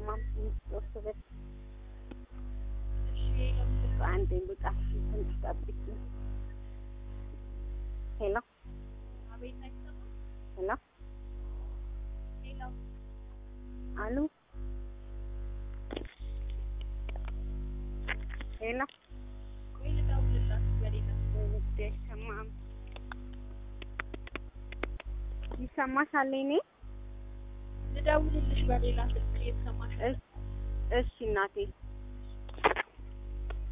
አይሰማም። ሶስት በት እሺ ለምን በአንድ ልውጣ ትንሽ ጠብቂ። ሄሎ አቤት አይሰማም? ሄሎ ሄሎ አሉ ሄሎ ቆይ ልደውልላት በሌላ ውድ አይሰማም። ይሰማሻል? እኔ ልደውልልሽ በሌላ ስልክ እየተሰማሽ እሺ እናቴ